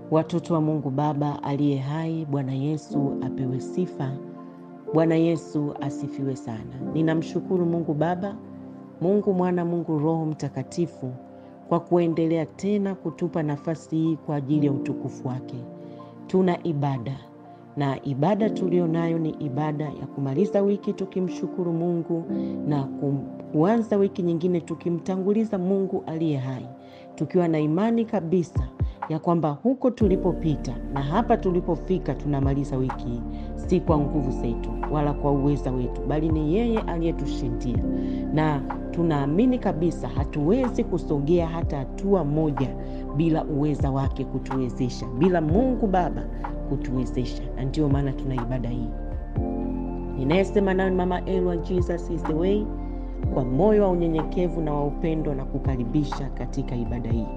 Watoto wa Mungu Baba aliye hai, Bwana Yesu apewe sifa. Bwana Yesu asifiwe sana. Ninamshukuru Mungu Baba, Mungu Mwana, Mungu Roho Mtakatifu kwa kuendelea tena kutupa nafasi hii kwa ajili ya utukufu wake. Tuna ibada na ibada tulio nayo ni ibada ya kumaliza wiki tukimshukuru Mungu na kuanza wiki nyingine tukimtanguliza Mungu aliye hai, tukiwa na imani kabisa ya kwamba huko tulipopita na hapa tulipofika tunamaliza wiki hii, si kwa nguvu zetu wala kwa uweza wetu, bali ni yeye aliyetushindia, na tunaamini kabisa hatuwezi kusogea hata hatua moja bila uweza wake kutuwezesha, bila Mungu Baba kutuwezesha, na ndiyo maana tuna ibada hii. Ninayesema nayo ni Mama Elwa, Jesus is the way, kwa moyo wa unyenyekevu na wa upendo na kukaribisha katika ibada hii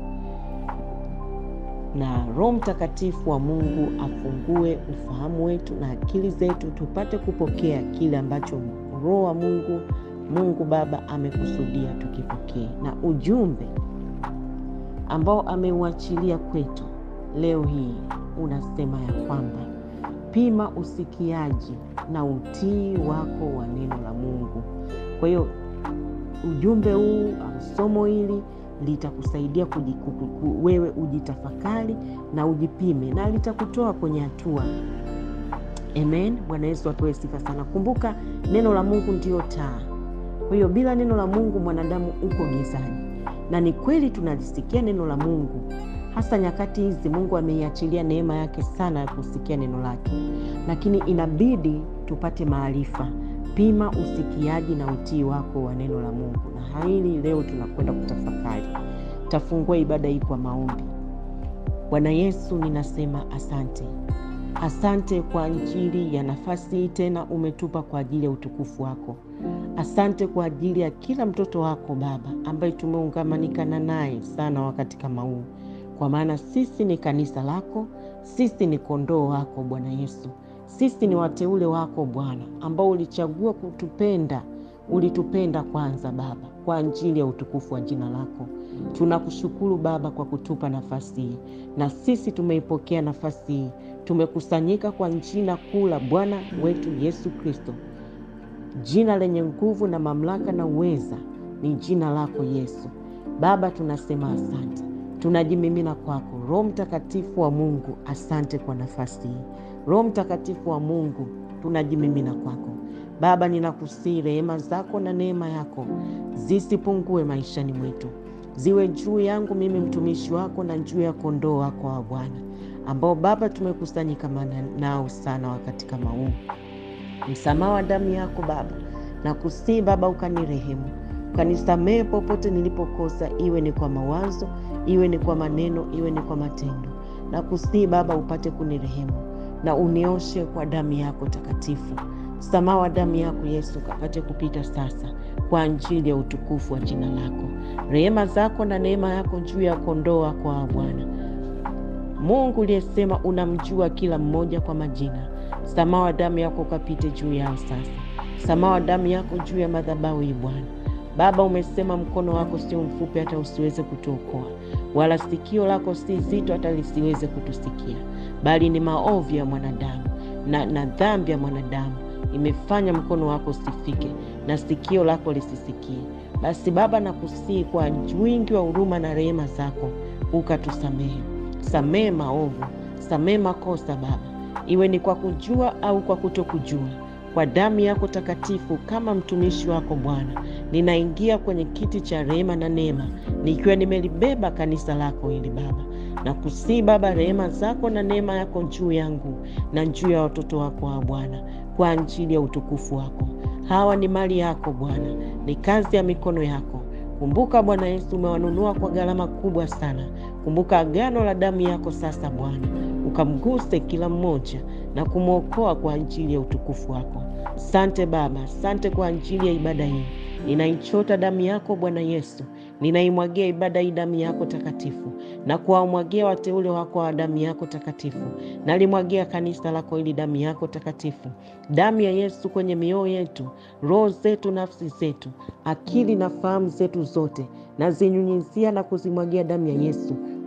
na Roho Mtakatifu wa Mungu afungue ufahamu wetu na akili zetu tupate kupokea kile ambacho Roho wa Mungu, Mungu Baba amekusudia tukipokee, na ujumbe ambao ameuachilia kwetu leo hii unasema ya kwamba pima usikiaji na utii wako wa neno la Mungu. Kwa hiyo ujumbe huu au somo hili litakusaidia wewe ujitafakari na ujipime na litakutoa kwenye hatua. Amen. Bwana Yesu apewe sifa sana. Kumbuka neno la Mungu ndiyo taa. Kwa hiyo bila neno la Mungu mwanadamu uko gizani, na ni kweli tunalisikia neno la Mungu, hasa nyakati hizi. Mungu ameiachilia neema yake sana ya kusikia neno lake, lakini inabidi tupate maarifa. Pima usikiaji na utii wako wa neno la Mungu, na hili leo tunakwenda kutafakari. Tafungua ibada hii kwa maombi. Bwana Yesu, ninasema asante, asante kwa ajili ya nafasi hii tena umetupa kwa ajili ya utukufu wako. Asante kwa ajili ya kila mtoto wako Baba ambaye tumeungamanikana naye sana wakati kama huu, kwa maana sisi ni kanisa lako, sisi ni kondoo wako Bwana Yesu sisi ni wateule wako Bwana, ambao ulichagua kutupenda. Ulitupenda kwanza Baba, kwa ajili ya utukufu wa jina lako. Tunakushukuru Baba kwa kutupa nafasi hii, na sisi tumeipokea nafasi hii. Tumekusanyika kwa jina kuu la Bwana wetu Yesu Kristo, jina lenye nguvu na mamlaka na uweza ni jina lako Yesu. Baba, tunasema asante, tunajimimina kwako Roho Mtakatifu wa Mungu. Asante kwa nafasi hii Roho Mtakatifu wa Mungu, tunajimimina kwako Baba. Ninakusihi rehema zako na neema yako zisipungue maishani mwetu, ziwe juu yangu mimi mtumishi wako na juu ya kondoo wako wa Bwana, ambao Baba tumekusanyika nao sana wakati kama huu. Msamaha wa damu yako Baba, nakusihi Baba, ukanirehemu, ukanisamehe popote nilipokosa, iwe ni kwa mawazo, iwe ni kwa maneno, iwe ni kwa matendo. Nakusihi Baba, upate kunirehemu na unioshe kwa damu yako takatifu. Msamaha wa damu yako Yesu kapate kupita sasa kwa ajili ya utukufu wa jina lako. Rehema zako na neema yako juu ya kondoo wako wa Bwana Mungu uliyesema unamjua kila mmoja kwa majina. Msamaha wa damu yako ukapite juu yao sasa. Msamaha wa damu yako juu ya madhabahu hii Bwana Baba, umesema mkono wako sio mfupi hata usiweze kutuokoa, wala sikio lako si zito hata lisiweze kutusikia bali ni maovu ya mwanadamu na, na dhambi ya mwanadamu imefanya mkono wako usifike na sikio lako lisisikie. Basi Baba, nakusihi kwa wingi wa huruma na rehema zako ukatusamehe. Samehe maovu, samehe makosa Baba, iwe ni kwa kujua au kwa kutokujua. Kwa damu yako takatifu, kama mtumishi wako Bwana, ninaingia kwenye kiti cha rehema na neema, nikiwa nimelibeba kanisa lako hili Baba na kusihi Baba, rehema zako na neema yako juu yangu na juu ya watoto wako wa Bwana, kwa ajili ya utukufu wako. Hawa ni mali yako Bwana, ni kazi ya mikono yako. Kumbuka Bwana Yesu, umewanunua kwa gharama kubwa sana. Kumbuka agano la damu yako sasa Bwana, ukamguse kila mmoja na kumwokoa kwa ajili ya utukufu wako. Sante Baba, sante kwa ajili ya ibada hii. Ninaichota damu yako Bwana Yesu, ninaimwagia ibada hii damu yako takatifu na kuwamwagia wateule wako wa damu yako takatifu. Nalimwagia kanisa lako ili damu yako takatifu, damu ya Yesu kwenye mioyo yetu, roho zetu, nafsi zetu, akili na fahamu zetu zote, nazinyunyizia na kuzimwagia damu ya Yesu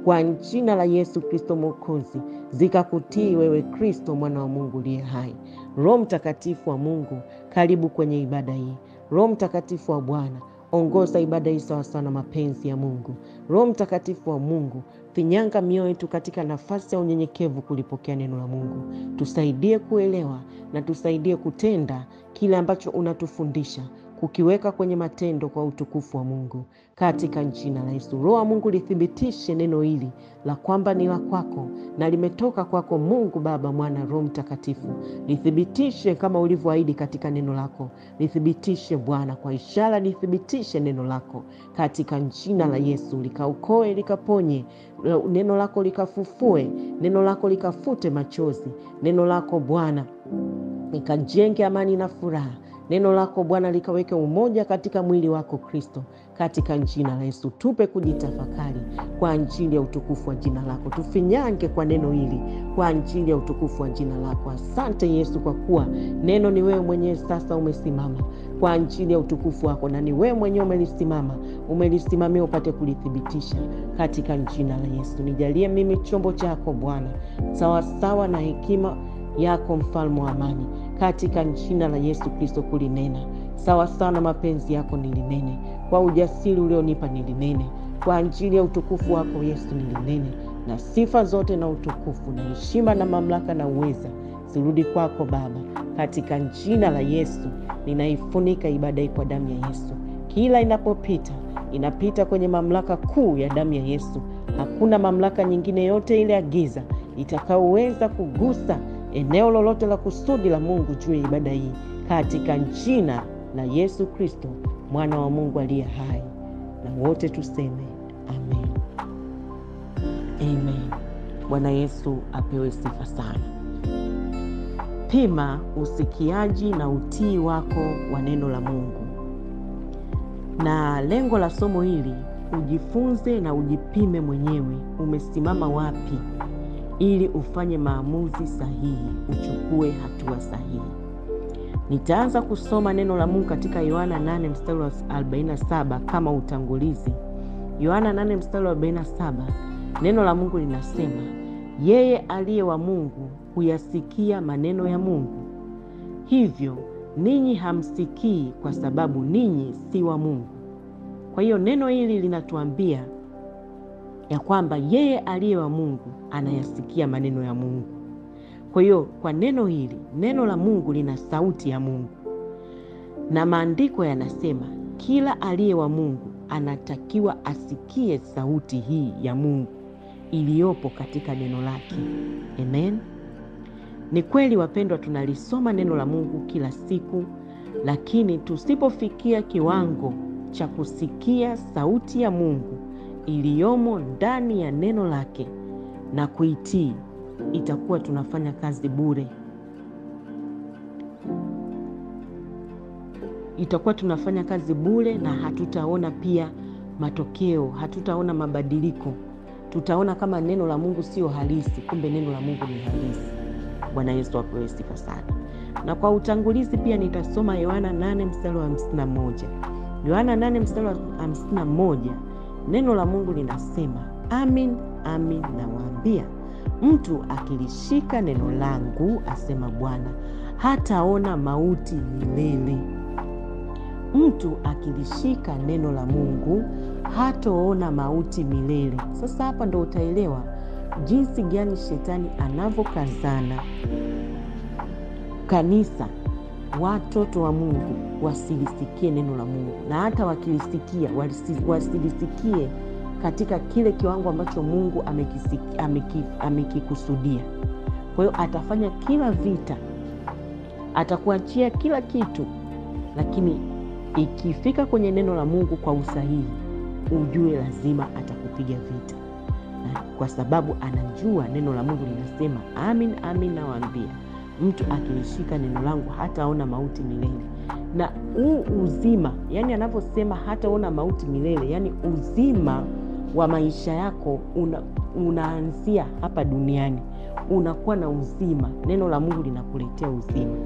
kwa jina la Yesu Kristo Mwokozi, zikakutii wewe Kristo mwana wa Mungu uliye hai. Roho Mtakatifu wa Mungu, karibu kwenye ibada hii. Roho Mtakatifu wa Bwana, ongoza ibada hii sawasawa na mapenzi ya Mungu. Roho Mtakatifu wa Mungu, finyanga mioyo yetu katika nafasi ya unyenyekevu kulipokea neno la Mungu. Tusaidie kuelewa na tusaidie kutenda kile ambacho unatufundisha kukiweka kwenye matendo kwa utukufu wa Mungu katika jina la Yesu. Roho wa Mungu lithibitishe neno hili la kwamba ni la kwako na limetoka kwako Mungu Baba, Mwana, Roho Mtakatifu. Lithibitishe kama ulivyoahidi katika neno lako, lithibitishe Bwana kwa ishara, lithibitishe neno lako katika jina la Yesu, likaokoe, likaponye, neno lako likafufue, neno lako likafute machozi, neno lako Bwana likajenge amani na furaha neno lako Bwana likaweke umoja katika mwili wako Kristo, katika jina la Yesu. Tupe kujitafakari kwa ajili ya utukufu wa jina lako, tufinyange kwa neno hili kwa ajili ya utukufu wa jina lako. Asante Yesu, kwa kuwa neno ni wewe mwenyewe sasa umesimama kwa ajili ya utukufu wako, na ni wewe mwenyewe umelisimama, umelisimamia upate kulithibitisha katika jina la Yesu. Nijalie mimi chombo chako Bwana, sawasawa na hekima yako, mfalme wa amani katika jina la Yesu Kristo, kulinena sawa sawa na mapenzi yako nilinene, kwa ujasiri ulionipa nilinene, kwa ajili ya utukufu wako Yesu nilinene, na sifa zote na utukufu na heshima na mamlaka na uweza zirudi kwako Baba, katika jina la Yesu. Ninaifunika ibada hii kwa damu ya Yesu, kila inapopita inapita kwenye mamlaka kuu ya damu ya Yesu. Hakuna mamlaka nyingine yote ile ya giza itakaoweza kugusa eneo lolote la kusudi la Mungu juu ya ibada hii katika jina la Yesu Kristo mwana wa Mungu aliye hai, na wote tuseme amen, amen. Bwana Yesu apewe sifa sana. Pima usikiaji na utii wako wa neno la Mungu, na lengo la somo hili ujifunze na ujipime mwenyewe umesimama wapi ili ufanye maamuzi sahihi, uchukue hatua sahihi. Nitaanza kusoma neno la Mungu katika Yohana 8 mstari wa 47 kama utangulizi. Yohana 8 mstari wa 47, neno la Mungu linasema, yeye aliye wa Mungu huyasikia maneno ya Mungu, hivyo ninyi hamsikii kwa sababu ninyi si wa Mungu. Kwa hiyo neno hili linatuambia ya kwamba yeye aliye wa Mungu anayasikia maneno ya Mungu. Kwa hiyo kwa neno hili, neno la Mungu lina sauti ya Mungu, na maandiko yanasema kila aliye wa Mungu anatakiwa asikie sauti hii ya Mungu iliyopo katika neno lake. Amen. Ni kweli wapendwa, tunalisoma neno la Mungu kila siku, lakini tusipofikia kiwango cha kusikia sauti ya Mungu iliyomo ndani ya neno lake na kuitii, itakuwa tunafanya kazi bure. Itakuwa tunafanya kazi bure, na hatutaona pia matokeo, hatutaona mabadiliko. Tutaona kama neno la Mungu sio halisi, kumbe neno la Mungu ni halisi. Bwana Yesu apewe sifa sana. Na kwa utangulizi pia nitasoma Yohana 8 mstari wa 51. Yohana 8 mstari wa 51, neno la Mungu linasema, amin amin nawaambia, mtu akilishika neno langu, asema Bwana, hataona mauti milele. Mtu akilishika neno la Mungu hataona mauti milele. Sasa hapa ndo utaelewa jinsi gani shetani anavyokazana kanisa, watoto wa Mungu wasilisikie neno la Mungu, na hata wakilisikia wasilisikie katika kile kiwango ambacho Mungu amekikusudia. Kwa hiyo atafanya kila vita, atakuachia kila kitu, lakini ikifika kwenye neno la Mungu kwa usahihi, ujue lazima atakupiga vita, na kwa sababu anajua neno la Mungu linasema, amin amin nawaambia mtu akilishika neno langu hataona mauti milele. Na huu uzima, yani anavyosema hataona mauti milele, yani uzima wa maisha yako una, unaanzia hapa duniani, unakuwa na uzima. Neno la Mungu linakuletea uzima,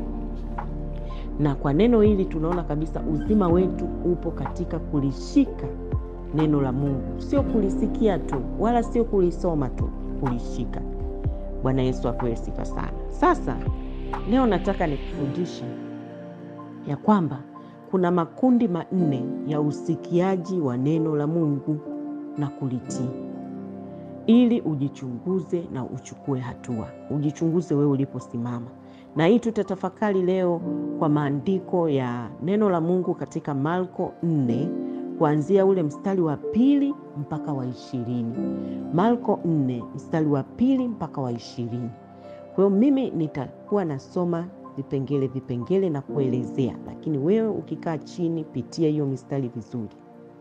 na kwa neno hili tunaona kabisa uzima wetu upo katika kulishika neno la Mungu, sio kulisikia tu, wala sio kulisoma tu, kulishika. Bwana Yesu apewe sifa sana. Sasa leo nataka nikufundishe ya kwamba kuna makundi manne ya usikiaji wa neno la Mungu na kulitii, ili ujichunguze na uchukue hatua. Ujichunguze wewe uliposimama, na hii tutatafakari leo kwa maandiko ya neno la Mungu katika Marko 4 kuanzia ule mstari wa pili mpaka wa ishirini. Marko 4 mstari wa pili mpaka wa ishirini. Kwa hiyo mimi nitakuwa nasoma vipengele vipengele na kuelezea, lakini wewe ukikaa chini, pitia hiyo mistari vizuri.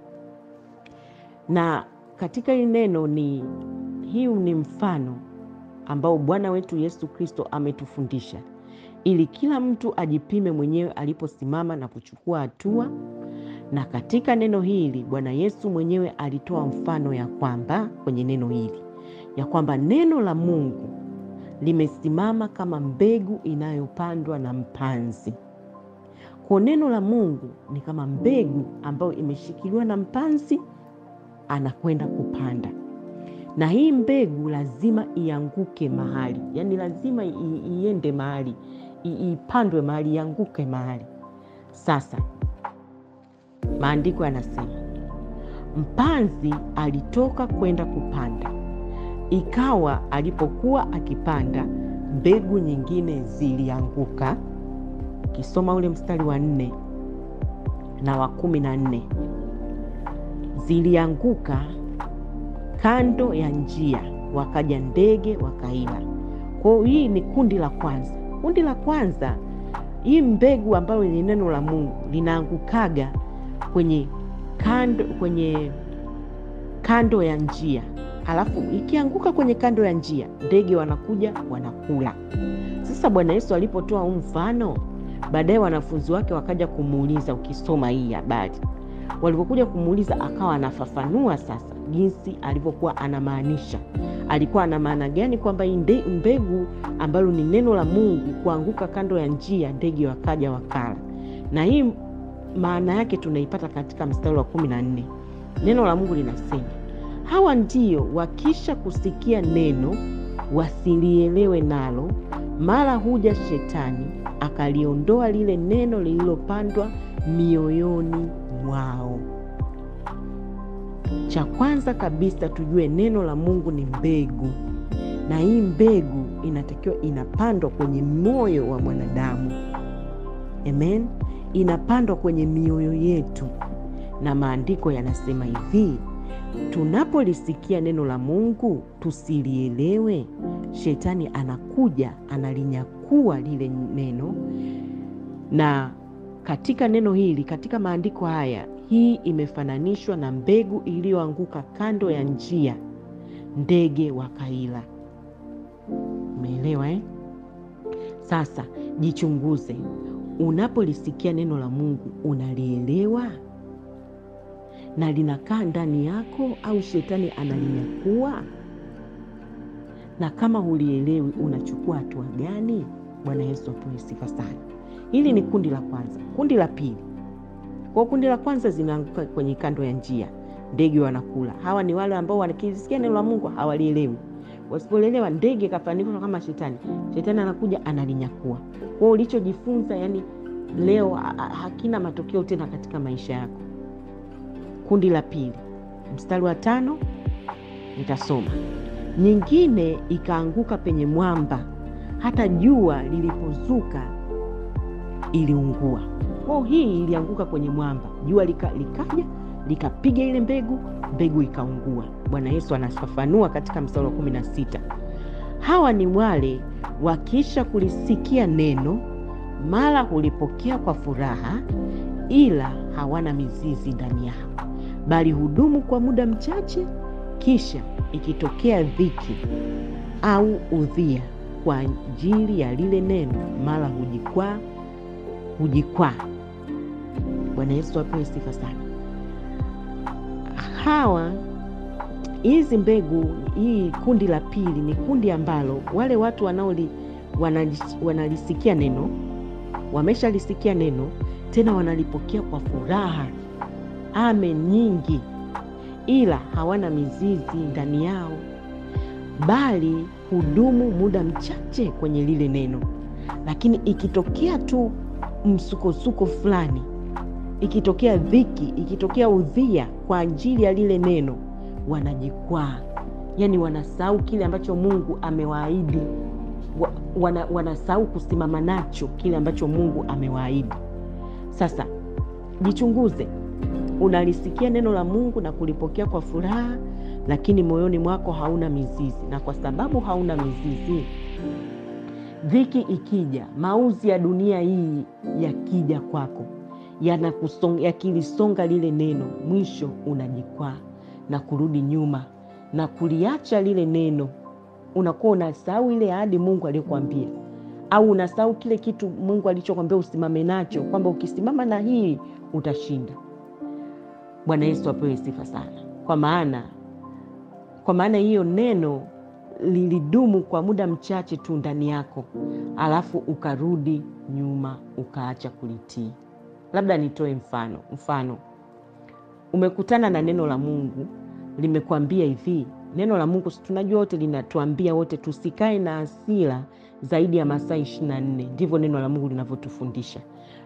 Na katika hili neno ni hii ni mfano ambao Bwana wetu Yesu Kristo ametufundisha ili kila mtu ajipime mwenyewe aliposimama na kuchukua hatua. Na katika neno hili Bwana Yesu mwenyewe alitoa mfano ya kwamba kwenye neno hili ya kwamba neno la Mungu limesimama kama mbegu inayopandwa na mpanzi. Kwa neno la Mungu ni kama mbegu ambayo imeshikiliwa na mpanzi, anakwenda kupanda, na hii mbegu lazima ianguke mahali, yaani lazima iende mahali, ipandwe mahali, ianguke mahali. Sasa maandiko yanasema mpanzi alitoka kwenda kupanda Ikawa alipokuwa akipanda, mbegu nyingine zilianguka. Ukisoma ule mstari wa nne na wa kumi na nne zilianguka kando ya njia, wakaja ndege wakaila. Kwa hiyo hii ni kundi la kwanza. Kundi la kwanza, hii mbegu ambayo ni neno la Mungu linaangukaga kwenye kando, kwenye kando ya njia Alafu ikianguka kwenye kando ya njia, ndege wanakuja wanakula. Sasa Bwana Yesu alipotoa huu mfano, baadaye wanafunzi wake wakaja kumuuliza. Ukisoma hii habari, walipokuja kumuuliza, akawa anafafanua sasa jinsi alivyokuwa anamaanisha. Alikuwa ana maana gani kwamba hii mbegu ambalo ni neno la Mungu kuanguka kando ya njia, ndege wakaja wakala. Na hii maana yake tunaipata katika mstari wa kumi na nne. Neno la Mungu linasema Hawa ndio wakisha kusikia neno wasilielewe nalo, mara huja Shetani akaliondoa lile neno lililopandwa mioyoni mwao. Cha kwanza kabisa tujue neno la Mungu ni mbegu, na hii mbegu inatakiwa inapandwa kwenye moyo wa mwanadamu. Amen, inapandwa kwenye mioyo yetu, na maandiko yanasema hivi Tunapolisikia neno la Mungu tusilielewe, shetani anakuja analinyakua lile neno. Na katika neno hili, katika maandiko haya, hii imefananishwa na mbegu iliyoanguka kando ya njia, ndege wakaila. Umeelewa eh? Sasa jichunguze, unapolisikia neno la Mungu unalielewa na linakaa ndani yako au shetani analinyakua? Na kama hulielewi unachukua hatua gani? Bwana Yesu apewe sifa sana. Hili ni kundi la kwanza. Kundi la pili, kwa kundi la kwanza zinaanguka kwenye kando ya njia, ndege wanakula. Hawa ni wale ambao wanakisikia neno la Mungu hawalielewi. Wasipolielewa, ndege kafananishwa kama shetani, shetani anakuja analinyakua. Kwa ulichojifunza, yani leo hakina matokeo tena katika maisha yako. Kundi la pili, mstari wa tano nitasoma. Nyingine ikaanguka penye mwamba, hata jua lilipozuka iliungua. Kwa hii ilianguka kwenye mwamba, jua lika, likaja likapiga ile mbegu, mbegu ikaungua. Bwana Yesu anafafanua katika mstari wa kumi na sita hawa ni wale wakisha kulisikia neno, mara hulipokea kwa furaha, ila hawana mizizi ndani yao bali hudumu kwa muda mchache, kisha ikitokea dhiki au udhia kwa ajili ya lile neno, mara hujikwaa hujikwaa. Bwana Yesu apewe sifa sana. Hawa hizi mbegu, hii kundi la pili ni kundi ambalo wale watu wanaoli wanalisikia neno, wameshalisikia neno, tena wanalipokea kwa furaha ame nyingi, ila hawana mizizi ndani yao, bali hudumu muda mchache kwenye lile neno. Lakini ikitokea tu msukosuko fulani, ikitokea dhiki, ikitokea udhia kwa ajili ya lile neno, wanajikwaa, yaani wanasahau kile ambacho Mungu amewaahidi wa, wana, wanasahau kusimama nacho kile ambacho Mungu amewaahidi. Sasa jichunguze, unalisikia neno la Mungu na kulipokea kwa furaha, lakini moyoni mwako hauna mizizi, na kwa sababu hauna mizizi, dhiki ikija, mauzi ya dunia hii yakija kwako, yakilisonga lile neno, mwisho unajikwaa na kurudi nyuma na kuliacha lile neno unakuwa unasahau ile ahadi Mungu aliyokuambia, au unasahau kile kitu Mungu alichokwambia usimame nacho, kwamba ukisimama na hii utashinda. Bwana Yesu apewe sifa sana, kwa maana kwa maana hiyo neno lilidumu kwa muda mchache tu ndani yako, alafu ukarudi nyuma ukaacha kulitii. Labda nitoe mfano. Mfano, umekutana na neno la Mungu limekwambia hivi neno la Mungu tunajua wote linatuambia wote tusikae na hasira zaidi ya masaa ishirini na nne. Ndivyo neno la Mungu linavyotufundisha.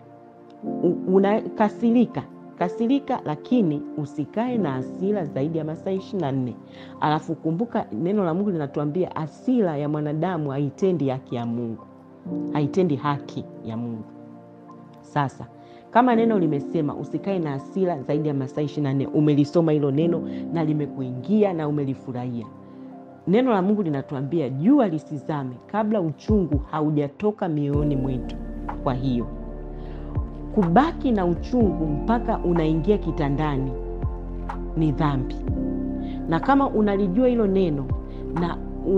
Unakasirika, kasirika, lakini usikae na hasira zaidi ya masaa ishirini na nne. Alafu kumbuka neno la Mungu linatuambia hasira ya mwanadamu haitendi haki ya Mungu, haitendi haki ya Mungu. Sasa kama neno limesema usikae na hasira zaidi ya masaa ishirini na nne, umelisoma hilo neno na limekuingia na umelifurahia. Neno la Mungu linatuambia jua lisizame kabla uchungu haujatoka mioyoni mwetu. Kwa hiyo kubaki na uchungu mpaka unaingia kitandani ni dhambi, na kama unalijua hilo neno na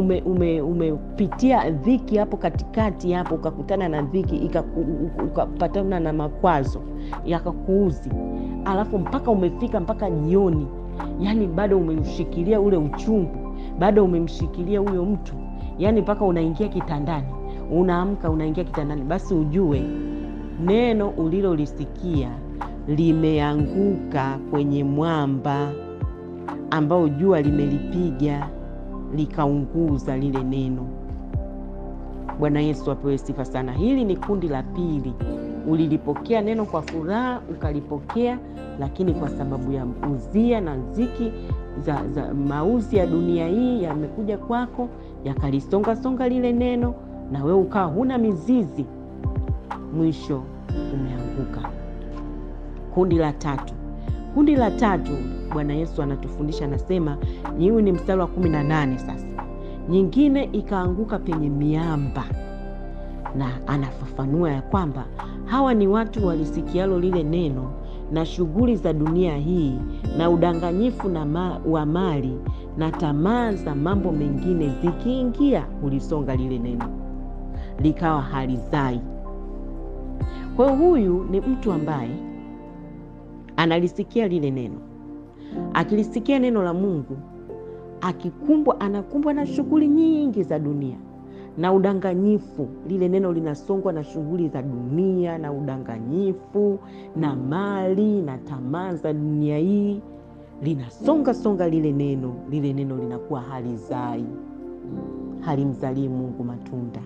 umepitia ume, ume dhiki hapo katikati hapo, ukakutana na dhiki ukapatana na makwazo yakakuuzi, alafu mpaka umefika mpaka jioni, yani bado umemshikilia ule uchungu, bado umemshikilia huyo mtu, yani mpaka unaingia kitandani, unaamka unaingia kitandani, basi ujue neno ulilolisikia limeanguka kwenye mwamba ambao jua limelipiga likaunguza lile neno. Bwana Yesu apewe sifa sana. Hili ni kundi la pili. Ulilipokea neno kwa furaha, ukalipokea, lakini kwa sababu ya uzia na ziki za, za mauzi ya dunia hii yamekuja kwako, yakalisongasonga lile neno, na wewe ukawa huna mizizi, mwisho umeanguka. Kundi la tatu Kundi la tatu, Bwana Yesu anatufundisha anasema, hii ni mstari wa kumi na nane. Sasa nyingine ikaanguka penye miamba, na anafafanua ya kwamba hawa ni watu walisikialo lile neno na shughuli za dunia hii na udanganyifu na ma, wa mali na tamaa za mambo mengine zikiingia, ulisonga lile neno likawa halizai. Kwa hiyo huyu ni mtu ambaye analisikia lile neno, akilisikia neno la Mungu, akikumbwa, anakumbwa na shughuli nyingi za dunia na udanganyifu. Lile neno linasongwa na shughuli za dunia na udanganyifu na mali na tamaa za dunia hii, linasonga songa lile neno. Lile neno linakuwa halizai, halimzalii Mungu matunda.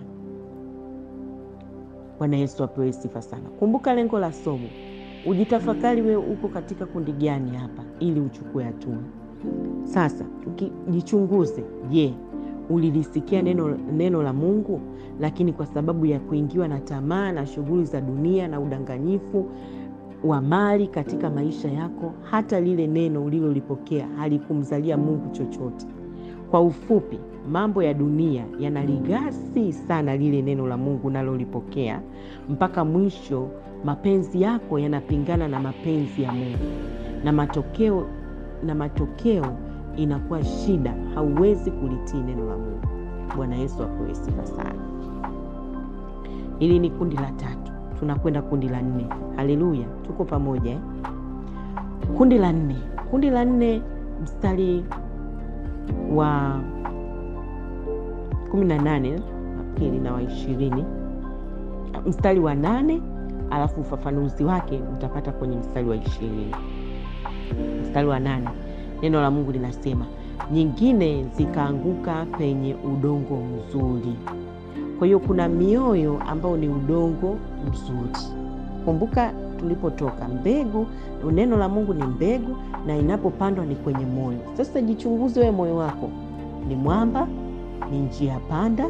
Bwana Yesu apewe sifa sana. Kumbuka lengo la somo Ujitafakari wewe uko katika kundi gani hapa, ili uchukue hatua. Sasa jichunguze. Je, ulilisikia neno, neno la Mungu, lakini kwa sababu ya kuingiwa na tamaa na shughuli za dunia na udanganyifu wa mali katika maisha yako, hata lile neno ulilolipokea halikumzalia Mungu chochote. Kwa ufupi, mambo ya dunia yanaligasi sana lile neno la Mungu unalolipokea mpaka mwisho mapenzi yako yanapingana na mapenzi ya Mungu na matokeo, na matokeo inakuwa shida, hauwezi kulitii neno la Mungu. Bwana Yesu apewe sifa sana. Hili ni kundi la tatu, tunakwenda kundi la nne. Haleluya, tuko pamoja eh? Kundi la nne, kundi la nne mstari wa kumi na nane nafikiri na wa ishirini mstari wa nane alafu ufafanuzi wake utapata kwenye mstari wa ishirini. Mstari wa nane, neno la Mungu linasema nyingine zikaanguka penye udongo mzuri. Kwa hiyo kuna mioyo ambayo ni udongo mzuri. Kumbuka tulipotoka, mbegu, neno la Mungu ni mbegu na inapopandwa ni kwenye moyo. Sasa jichunguze wewe, moyo wako ni mwamba, ni njia panda,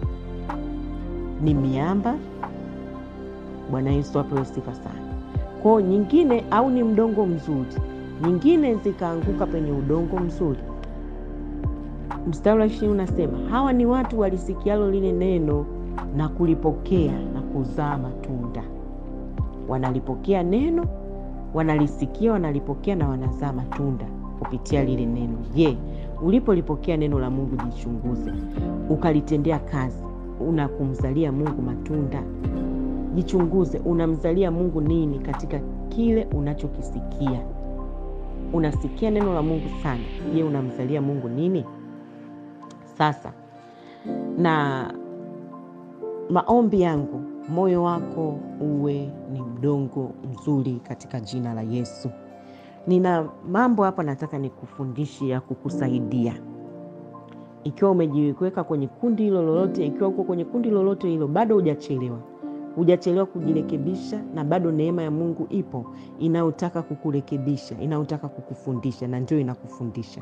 ni miamba? Bwana Yesu apewe sifa sana. Kwao nyingine, au ni mdongo mzuri, nyingine zikaanguka penye udongo mzuri. Mstari wa ishirini unasema hawa ni watu walisikialo lile neno na kulipokea na kuzaa matunda. Wanalipokea neno, wanalisikia, wanalipokea na wanazaa matunda kupitia lile neno. Je, ulipolipokea neno la Mungu, jichunguze, ukalitendea kazi, unakumzalia Mungu matunda? Jichunguze, unamzalia Mungu nini katika kile unachokisikia? Unasikia neno la Mungu sana, je, unamzalia Mungu nini? Sasa na maombi yangu, moyo wako uwe ni mdongo mzuri katika jina la Yesu. Nina mambo hapa nataka nikufundishe ya kukusaidia ikiwa umejiweka kwenye kundi hilo lolote. Ikiwa uko kwenye kundi lolote hilo, bado hujachelewa, hujachelewa kujirekebisha, na bado neema ya Mungu ipo inayotaka kukurekebisha, inayotaka kukufundisha, na ndio inakufundisha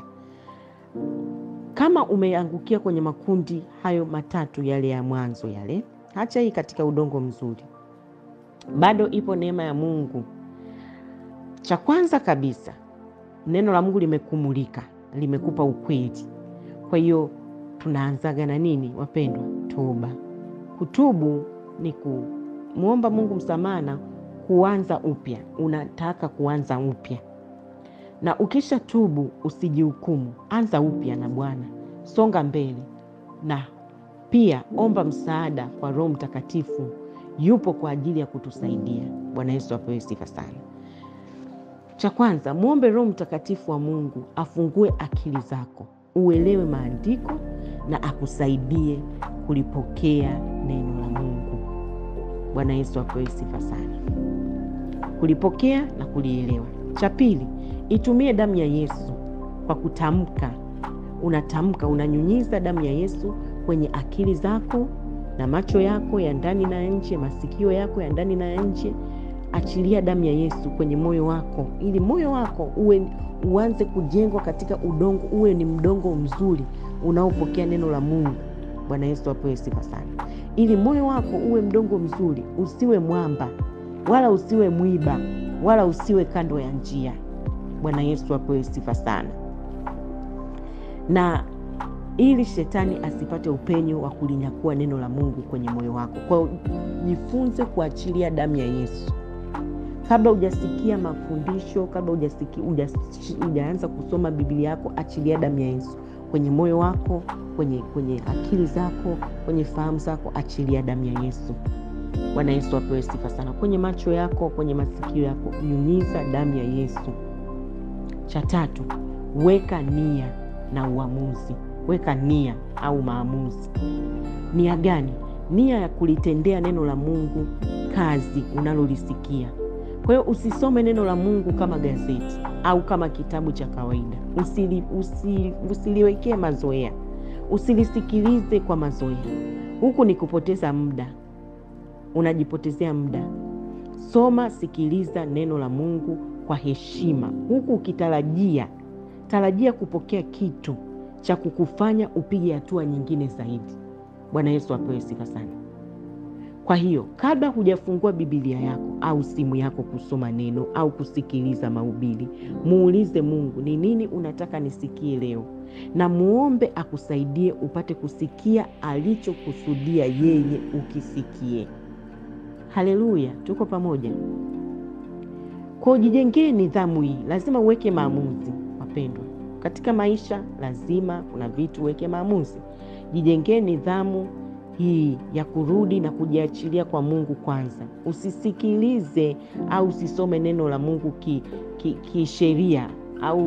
kama umeangukia kwenye makundi hayo matatu yale ya mwanzo yale, hacha hii katika udongo mzuri, bado ipo neema ya Mungu. Cha kwanza kabisa, neno la Mungu limekumulika, limekupa ukweli. Kwa hiyo tunaanzaga na nini, wapendwa? Toba. Kutubu ni kumwomba Mungu msamaha na kuanza upya. Unataka kuanza upya na ukisha tubu usijihukumu, anza upya na Bwana, songa mbele, na pia omba msaada kwa Roho Mtakatifu. Yupo kwa ajili ya kutusaidia. Bwana Yesu apewe sifa sana. Cha kwanza, mwombe Roho Mtakatifu wa Mungu afungue akili zako, uelewe maandiko na akusaidie kulipokea neno la Mungu. Bwana Yesu apewe sifa sana, kulipokea na kulielewa. Cha pili Itumie damu ya Yesu kwa kutamka. Unatamka, unanyunyiza damu ya Yesu kwenye akili zako na macho yako ya ndani na nje, masikio yako ya ndani na nje. Achilia damu ya Yesu kwenye moyo wako, ili moyo wako uwe uanze kujengwa katika udongo, uwe ni mdongo mzuri unaopokea neno la Mungu. Bwana Yesu apewe sifa sana, ili moyo wako uwe mdongo mzuri, usiwe mwamba wala usiwe mwiba wala usiwe kando ya njia. Bwana Yesu apewe sifa sana. Na ili shetani asipate upenyo wa kulinyakua neno la Mungu kwenye moyo wako, kwa hiyo jifunze kuachilia damu ya Yesu kabla hujasikia mafundisho, kabla hujaanza kusoma Biblia yako, achilia damu ya Yesu kwenye moyo wako, kwenye, kwenye akili zako, kwenye fahamu zako, achilia damu ya Yesu. Bwana Yesu apewe sifa sana. Kwenye macho yako, kwenye masikio yako, nyunyiza damu ya Yesu. Cha tatu, weka nia na uamuzi. Weka nia au maamuzi. Nia gani? Nia ya kulitendea neno la Mungu kazi unalolisikia. Kwa hiyo usisome neno la Mungu kama gazeti au kama kitabu cha kawaida. Usili, usili, usiliwekee mazoea, usilisikilize kwa mazoea. Huku ni kupoteza muda, unajipotezea muda. Soma, sikiliza neno la Mungu kwa heshima, huku ukitarajia tarajia kupokea kitu cha kukufanya upige hatua nyingine zaidi. Bwana Yesu apewe sifa sana. Kwa hiyo kabla hujafungua Biblia yako au simu yako kusoma neno au kusikiliza mahubiri, muulize Mungu, ni nini unataka nisikie leo, na muombe akusaidie upate kusikia alichokusudia yeye ukisikie. Haleluya, tuko pamoja. Kwa jijengee nidhamu hii, lazima uweke maamuzi. Wapendwa, katika maisha lazima kuna vitu uweke maamuzi. Jijengee nidhamu hii ya kurudi na kujiachilia kwa Mungu kwanza. Usisikilize au usisome neno la Mungu kisheria ki, ki au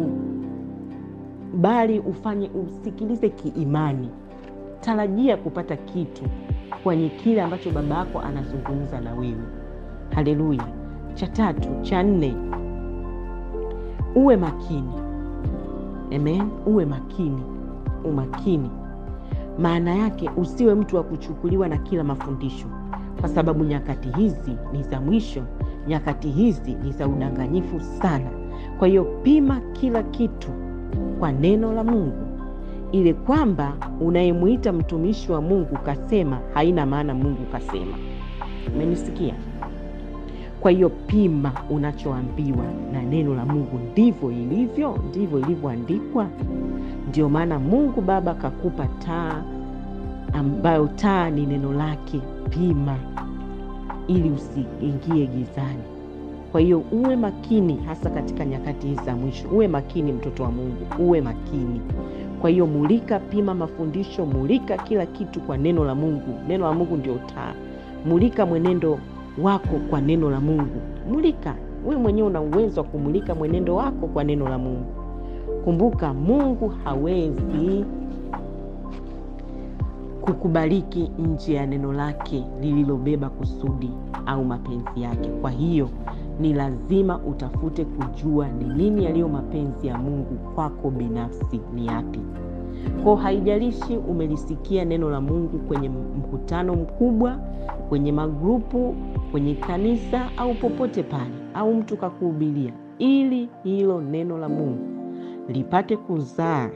bali ufanye usikilize kiimani. Tarajia kupata kitu kwenye kile ambacho baba yako anazungumza na wewe. Haleluya. Cha tatu, cha nne, uwe makini. Amen. Uwe makini, umakini maana yake usiwe mtu wa kuchukuliwa na kila mafundisho, kwa sababu nyakati hizi ni za mwisho, nyakati hizi ni za udanganyifu sana. Kwa hiyo pima kila kitu kwa neno la Mungu, ili kwamba unayemwita mtumishi wa Mungu kasema haina maana Mungu kasema. Umenisikia? Kwa hiyo pima unachoambiwa na neno la Mungu, ndivyo ilivyo, ndivyo ilivyoandikwa. Ndio maana Mungu Baba kakupa taa ambayo taa ni neno lake. Pima ili usiingie gizani. Kwa hiyo uwe makini, hasa katika nyakati hizi za mwisho. Uwe makini, mtoto wa Mungu, uwe makini. Kwa hiyo mulika, pima mafundisho, mulika kila kitu kwa neno la Mungu. Neno la Mungu ndio taa. Mulika mwenendo wako kwa neno la Mungu. Mulika wewe mwenyewe, una uwezo wa kumulika mwenendo wako kwa neno la Mungu. Kumbuka, Mungu hawezi kukubariki nje ya neno lake lililobeba kusudi au mapenzi yake. Kwa hiyo ni lazima utafute kujua ni nini yaliyo mapenzi ya Mungu kwako binafsi, ni yapi. Kwa haijalishi umelisikia neno la Mungu kwenye mkutano mkubwa, kwenye magrupu, kwenye kanisa au popote pale, au mtu kakuhubiria, ili hilo neno la Mungu lipate kuzaa,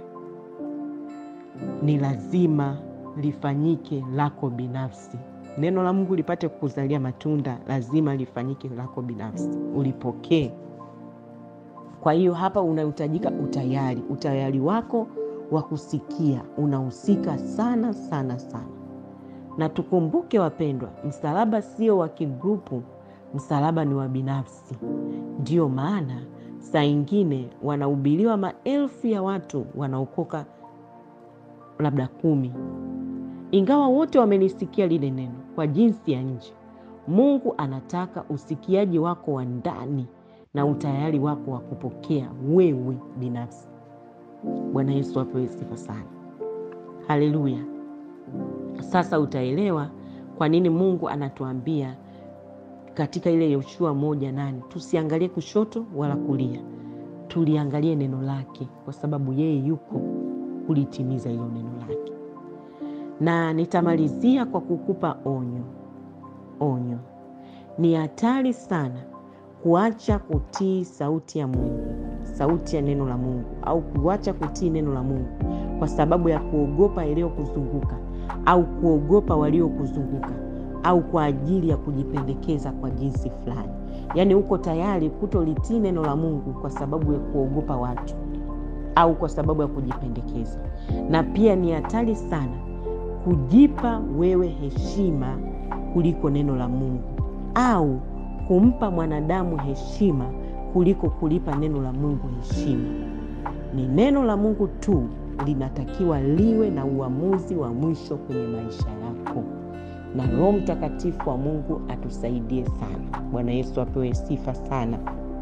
ni lazima lifanyike lako binafsi. Neno la Mungu lipate kukuzalia matunda, lazima lifanyike lako binafsi, ulipokee. Kwa hiyo hapa unahitajika utayari. Utayari wako wa kusikia unahusika sana sana sana, na tukumbuke wapendwa, msalaba sio wa kigrupu, msalaba ni wa binafsi. Ndiyo maana saa ingine wanahubiriwa maelfu ya watu, wanaokoka labda kumi, ingawa wote wamelisikia lile neno kwa jinsi ya nje. Mungu anataka usikiaji wako wa ndani na utayari wako wa kupokea wewe binafsi. Bwana Yesu apewe sifa sana, haleluya. Sasa utaelewa kwa nini Mungu anatuambia katika ile Yoshua moja nane tusiangalie kushoto wala kulia, tuliangalie neno lake, kwa sababu yeye yuko kulitimiza hilo neno lake. Na nitamalizia kwa kukupa onyo. Onyo, ni hatari sana kuacha kutii sauti ya Mungu, sauti ya neno la Mungu, au kuacha kutii neno la Mungu kwa sababu ya kuogopa yaliyokuzunguka au kuogopa waliokuzunguka au kwa ajili ya kujipendekeza kwa jinsi fulani. Yaani uko tayari kutolitii neno la Mungu kwa sababu ya kuogopa watu au kwa sababu ya kujipendekeza. Na pia ni hatari sana kujipa wewe heshima kuliko neno la Mungu au kumpa mwanadamu heshima kuliko kulipa neno la Mungu heshima. Ni neno la Mungu tu linatakiwa liwe na uamuzi wa mwisho kwenye maisha yako, na Roho Mtakatifu wa Mungu atusaidie sana. Bwana Yesu apewe sifa sana.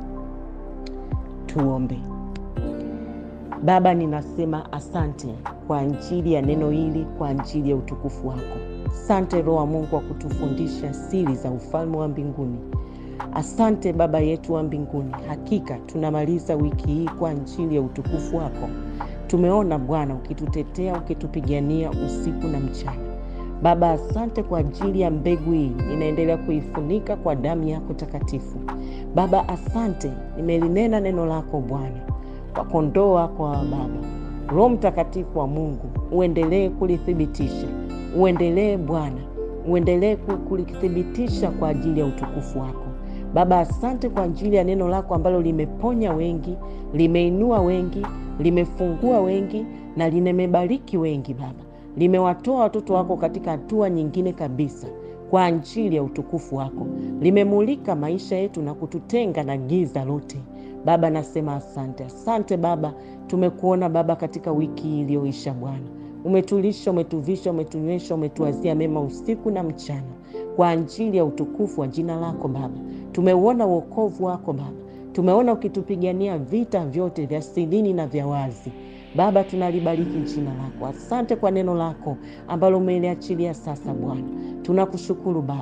Tuombe. Baba, ninasema asante kwa ajili ya neno hili, kwa ajili ya utukufu wako. Asante Roho wa Mungu wa kutufundisha siri za ufalme wa mbinguni. Asante Baba yetu wa mbinguni, hakika tunamaliza wiki hii kwa ajili ya utukufu wako. Tumeona Bwana ukitutetea, ukitupigania usiku na mchana. Baba, asante kwa ajili ya mbegu hii, inaendelea kuifunika kwa damu yako takatifu. Baba, asante, nimelinena neno lako Bwana kwa kondoo wako wa Baba. Roho Mtakatifu wa Mungu uendelee kulithibitisha, uendelee Bwana, uendelee kulithibitisha kwa ajili ya utukufu wako. Baba, asante kwa ajili ya neno lako ambalo limeponya wengi, limeinua wengi, limefungua wengi na limebariki wengi. Baba, limewatoa watoto wako katika hatua nyingine kabisa kwa ajili ya utukufu wako, limemulika maisha yetu na kututenga na giza lote. Baba, nasema asante, asante Baba. Tumekuona Baba katika wiki iliyoisha Bwana, umetulisha, umetuvisha, umetunywesha, umetuazia mema usiku na mchana kwa ajili ya utukufu wa jina lako Baba. Tumeuona wokovu wako Baba, tumeona ukitupigania vita vyote vya sirini na vya wazi. Baba, tunalibariki jina lako. Asante kwa neno lako ambalo umeliachilia sasa Bwana, tunakushukuru Baba.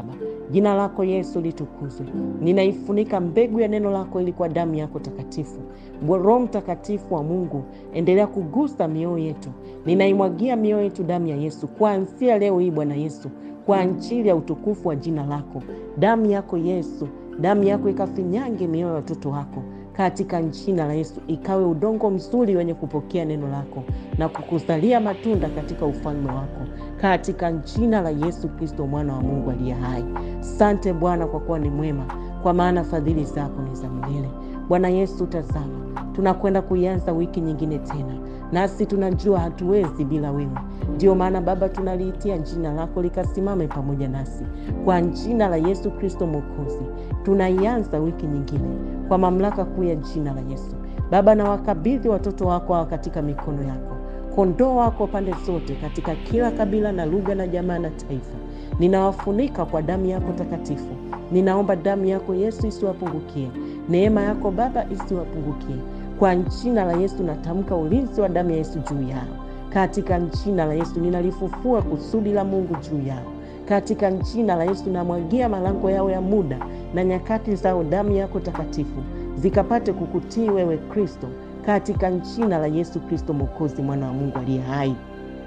Jina lako Yesu litukuzwe. Ninaifunika mbegu ya neno lako ili kwa damu yako takatifu. Roho Mtakatifu wa Mungu, endelea kugusa mioyo yetu. Ninaimwagia mioyo yetu damu ya Yesu kuanzia leo hii, Bwana Yesu, kwa ajili ya utukufu wa jina lako. Damu yako Yesu, damu yako ikafinyange mioyo ya watoto wako katika jina la Yesu, ikawe udongo mzuri wenye kupokea neno lako na kukuzalia matunda katika ufalme wako, katika jina la Yesu Kristo, mwana wa Mungu aliye hai. Sante Bwana kwa kuwa ni mwema, kwa maana fadhili zako ni za milele. Bwana Yesu, tazama, tunakwenda kuianza wiki nyingine tena, nasi tunajua hatuwezi bila wewe. Ndiyo maana Baba, tunaliitia jina lako likasimame pamoja nasi, kwa jina la Yesu Kristo Mwokozi. Tunaianza wiki nyingine kwa mamlaka kuu ya jina la Yesu. Baba, na wakabidhi watoto wako hawa katika mikono yako, kondoo wako pande zote, katika kila kabila na lugha na jamaa na taifa. Ninawafunika kwa damu yako takatifu. Ninaomba damu yako Yesu isiwapungukie, neema yako Baba isiwapungukie. Kwa jina la Yesu natamka ulinzi wa damu ya Yesu juu yao, katika jina la Yesu ninalifufua kusudi la Mungu juu yao, katika jina la Yesu namwagia malango yao ya muda na nyakati zao damu yako takatifu zikapate kukutii wewe Kristo, katika jina la Yesu Kristo Mwokozi, mwana wa Mungu aliye hai.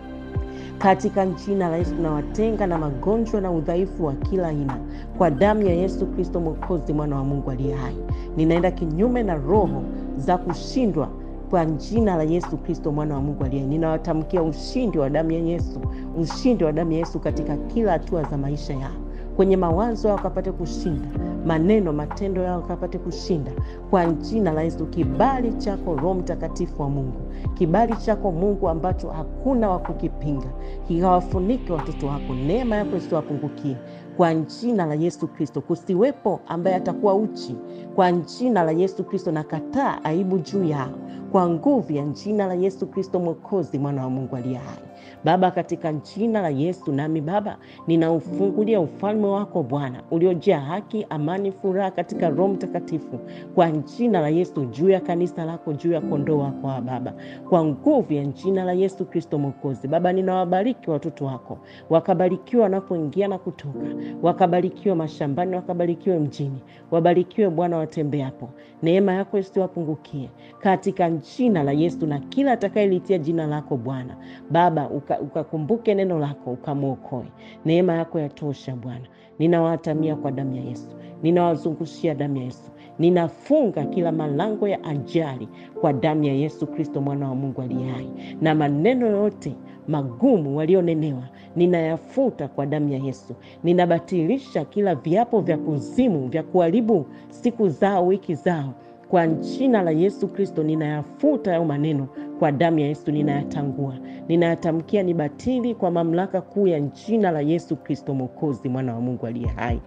Katika jina la Yesu nawatenga na magonjwa na udhaifu wa kila aina kwa damu ya Yesu Kristo Mwokozi, mwana wa Mungu aliye hai. Ninaenda kinyume na roho za kushindwa kwa jina la Yesu Kristo mwana wa Mungu aliye hai. Ninawatamkia ushindi wa damu ya Yesu, ushindi wa damu ya Yesu katika kila hatua za maisha yao kwenye mawazo yao akapate kushinda, maneno matendo yao akapate kushinda kwa jina la Yesu. Kibali chako Roho Mtakatifu wa Mungu, kibali chako Mungu ambacho hakuna wa kukipinga, kikawafunike watoto wako, neema yako isiwapungukie kwa jina la Yesu Kristo. Kusiwepo ambaye atakuwa uchi kwa jina la Yesu Kristo, na kataa aibu juu yao kwa nguvu ya jina la Yesu Kristo Mwokozi, mwana wa Mungu aliye hai. Baba, katika jina la Yesu, nami Baba ninaufungulia ufalme wako Bwana uliojaa haki, amani, furaha katika Roho Mtakatifu, kwa jina la Yesu juu ya kanisa lako, juu ya kondoo wako wa Baba, kwa nguvu ya jina la Yesu Kristo Mwokozi. Baba, ninawabariki watoto wako, wakabarikiwa wanapoingia na kutoka, wakabarikiwe mashambani, wakabarikiwe mjini, wabarikiwe Bwana watembeapo, neema yako isiwapungukie katika jina la Yesu, na kila atakayelitia jina lako Bwana Baba ukakumbuke uka neno lako ukamwokoe. Neema yako yatosha Bwana. Ninawatamia kwa damu ya Yesu, ninawazungushia damu ya Yesu, ninafunga kila malango ya ajali kwa damu ya Yesu Kristo mwana wa Mungu aliye hai, na maneno yote magumu walionenewa ninayafuta kwa damu ya Yesu. Ninabatilisha kila viapo vya kuzimu vya kuharibu siku zao, wiki zao kwa jina la Yesu Kristo ninayafuta hayo maneno kwa damu ya Yesu, ninayatangua, ninayatamkia ni batili kwa mamlaka kuu ya jina la Yesu Kristo Mwokozi, mwana wa Mungu aliye hai.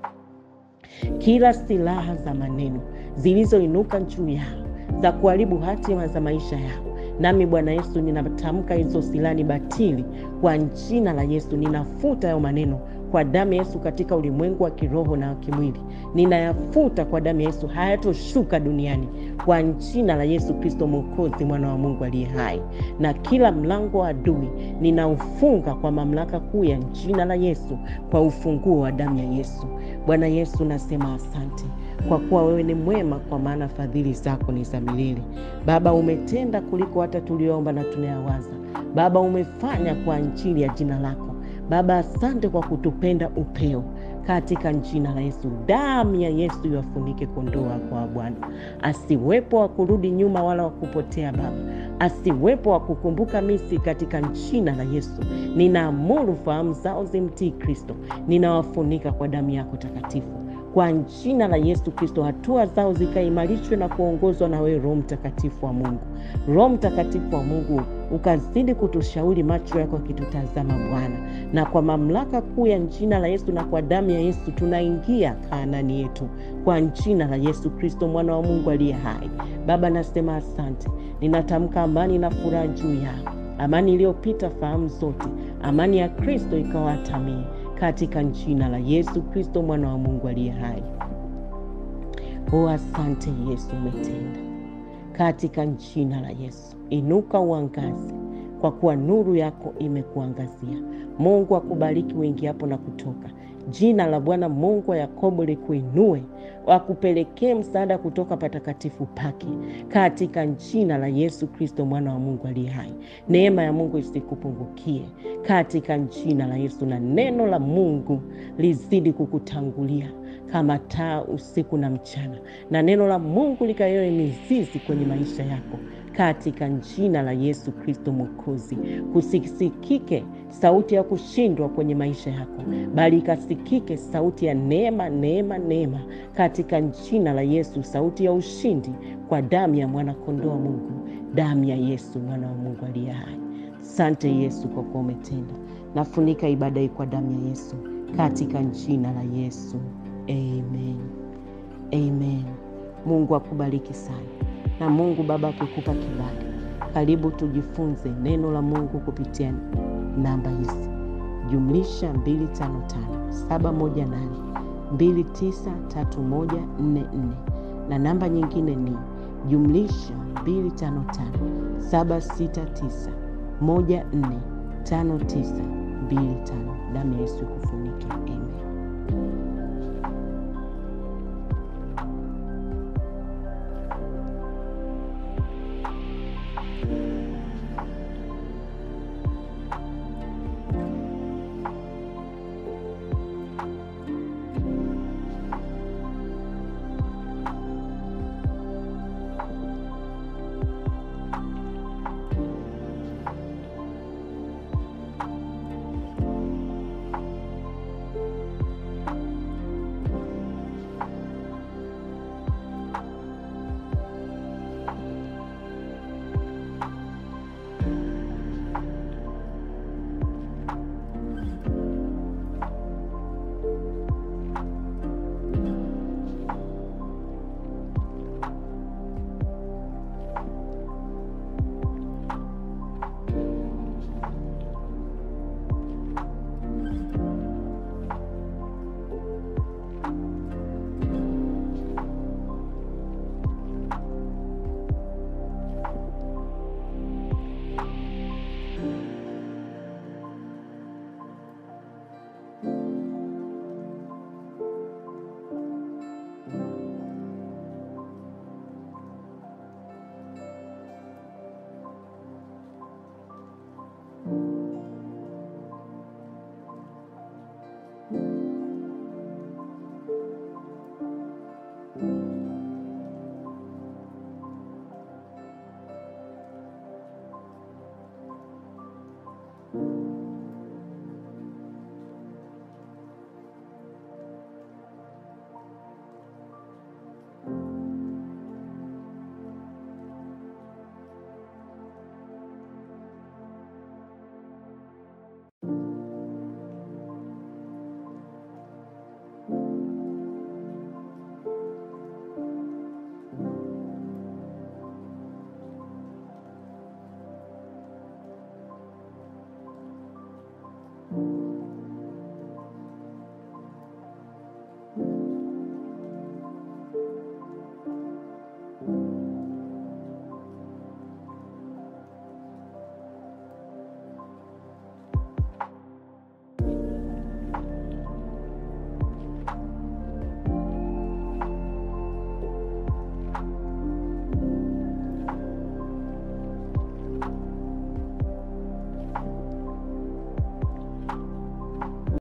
Kila silaha za maneno zilizoinuka juu yao za kuharibu hatima za maisha yao, nami Bwana Yesu ninatamka hizo silaha ni batili kwa jina la Yesu. Ninafuta hayo maneno kwa damu ya Yesu katika ulimwengu wa kiroho na kimwili, ninayafuta kwa damu ya Yesu, hayatoshuka duniani kwa jina la Yesu Kristo Mwokozi, mwana wa Mungu aliye hai. Na kila mlango wa adui ninaufunga kwa mamlaka kuu ya jina la Yesu, kwa ufunguo wa damu ya Yesu. Bwana Yesu, nasema asante kwa kuwa wewe ni mwema, kwa maana fadhili zako ni za milele. Baba, umetenda kuliko hata tulioomba na tunayawaza. Baba, umefanya kwa ajili ya jina lako. Baba, asante kwa kutupenda upeo katika jina la Yesu. Damu ya Yesu iwafunike kondoo wako wa Bwana, asiwepo wa kurudi nyuma wala wa kupotea Baba, asiwepo wa kukumbuka misi katika jina la Yesu. Ninaamuru fahamu zao zimtii Kristo, ninawafunika kwa damu yako takatifu kwa jina la Yesu Kristo, hatua zao zikaimarishwe na kuongozwa na wewe Roho Mtakatifu wa Mungu. Roho Mtakatifu wa Mungu ukazidi kutushauri, macho yako akitutazama Bwana, na kwa mamlaka kuu ya jina la Yesu na kwa damu ya Yesu tunaingia Kanaani yetu kwa jina la Yesu Kristo, mwana wa Mungu aliye hai. Baba, nasema asante, ninatamka amani na furaha juu yao, amani iliyopita fahamu zote, amani ya Kristo ikawatamie katika jina la Yesu Kristo mwana wa Mungu aliye hai. O, asante Yesu, umetenda katika jina la Yesu. Inuka uangaze, kwa kuwa nuru yako imekuangazia. Mungu akubariki uingiapo na kutoka. Jina la Bwana Mungu wa Yakobo likuinue, wakupelekee msaada kutoka patakatifu pake, katika jina la Yesu Kristo mwana wa Mungu aliye hai. Neema ya Mungu isikupungukie katika jina la Yesu, na neno la Mungu lizidi kukutangulia kama taa usiku na mchana, na neno la Mungu likayoe mizizi kwenye maisha yako katika jina la Yesu Kristo Mwokozi. Kusisikike sauti ya kushindwa kwenye maisha yako, bali ikasikike sauti ya neema, neema, neema katika jina la Yesu, sauti ya ushindi kwa damu ya mwanakondoo wa Mungu, damu ya Yesu mwana wa Mungu aliye hai. Sante Yesu kwa kuwa umetenda. Nafunika ibada hii kwa damu ya Yesu katika jina la Yesu, amen, amen. Mungu akubariki sana na Mungu Baba akikupa kibali, karibu tujifunze neno la Mungu kupitia namba hizi jumlisha 255 718 293144 na namba nyingine ni jumlisha 255 769 145925. Damu ya Yesu ikufunike. Amen. thank you